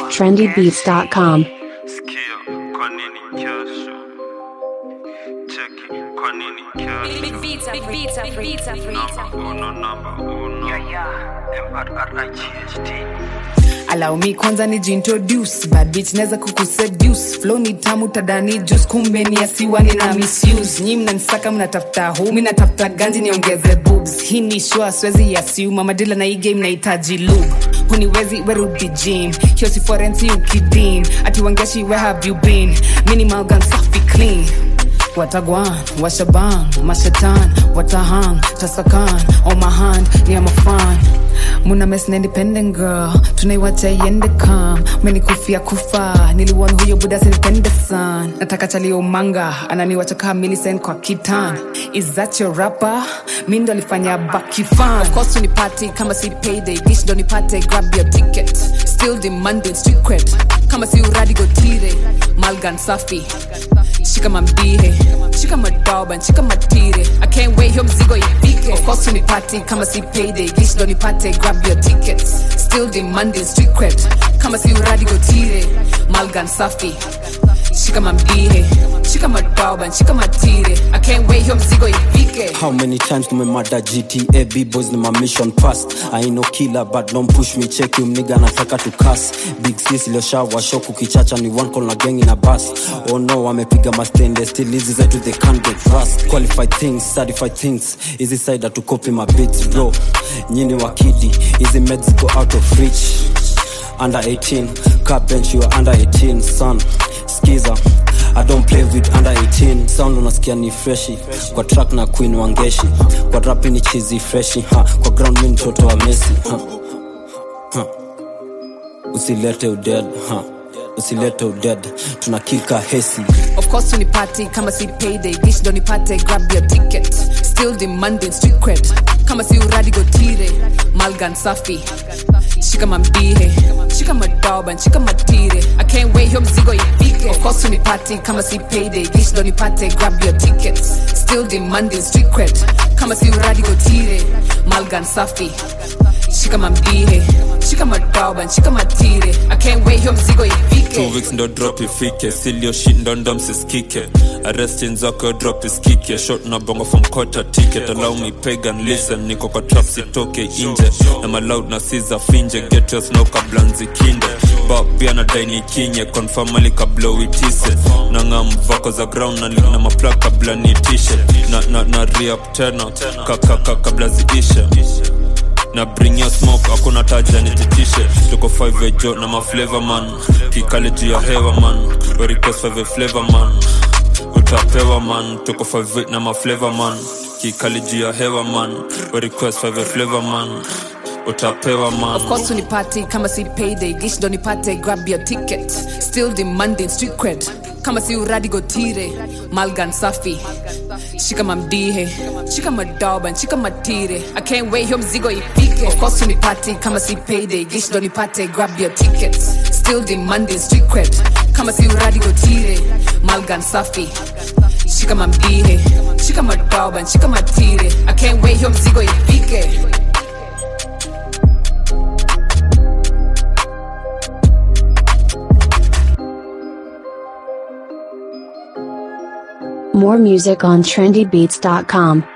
trendybeats.com. Sikia, kwa nini kesho? Cheki, kwa nini kesho? Number uno, number uno. M-R-R-I-G-H-T. allow me kwanza ni jintroduce bad bitch naweza kukuseduce flow ni tamu tadani juice kumbe ni asiwa nina misuse nyi mnanisaka mnatafuta hu mi natafuta ganji niongeze boobs hii ni shua swezi yasiuma madila na hii game nahitaji lube huniwezi werudi gym hiyo si forensi ukidim ati wangeshi where have you been minimal gun safi clean watagwan washaban mashatan watahang tasakan on my hand ni amafan muna mes na independent girl tunaiwacha iende kam menikufia kufa niliwon huyo buda sinipende san nataka chalio manga ananiwacha kaa milisen kwa kitan is that your rapper mi ndo alifanya bakifan of course unipati kama si payday dish ndo nipate grab your ticket still demanding street cred kama si uradi gotire malgan safi shika mambihe shika madoban shika matire i can't wait hiyo mzigo ifike of course unipati kama si payday dish ndo nipate grab your tickets still demanding street cred kama si uradi gotire malgan safi shika mambihe shika madoban shika matire i can't wait hiyo mzigo ifike How many times tumemada GTA B-boys ni my mission past I ain't no killer but don't push me check you mniga nataka to cuss Big sis iliyoshawa shock ukichacha ni one call na gang in a bus Oh no wamepiga mastende still hizi zetu they can't get rust Qualified things, certified things Hizi side to copy my beats bro Nyini wakidi, hizi meds go out of reach Under 18, car bench you are under 18 son Skiza I don't play with under 18 sound unasikia ni freshi kwa track na queen wangeshi kwa rap ni chizi freshi ha kwa ground mi mtoto wa Messi ha. Ha. usilete uded ha usilete uded tunakika hesi of course unipati kama si payday dish ndo nipate grab your ticket still demanding street cred kama si uradi gotire malgan safi shika mambihe shika madoban shika matire i can't wait hiyo mzigo ifike of course unipati kama si payday dish ndo nipate grab your tickets still demanding street cred kama si uradi gotire malgan safi shika mambihe shika madoban shika matire i can't wait hiyo mzigo ifike two weeks ndo drop ifike silio shit ndo ndo msiskike arrestin zako drop iskike short na bongo from quarter ticket allow me pagan listen niko kwa trap sitoke inje na maloud na siza finje get your snow kabla nzikinde ba pia na daini kinye confirmally kabla uitise na ngam vako za ground na na maplug kabla niitishe na na na re-up tena kakaka kabla ziishe na bring your smoke hakuna taja nititishe tuko 5 jo na maflavor man kikale juu ya hewa man we request 5 flavor man utapewa man tuko 5 na maflavor man kikale juu ya hewa man we request 5 flavor man utapewa man Of course unipati kama si payday dish ndo nipate grab your ticket still demanding street cred kama si uradi gotire malgan safi shika mamdihe shika madoban shika matire i can't wait hiyo mzigo ifike of course unipati kama si payday dish ndo nipate grab your tickets still demanding street cred kama si uradi gotire malgan safi shika mamdihe shika madoban shika matire i can't wait hiyo mzigo ifike More music on trendybeats.com.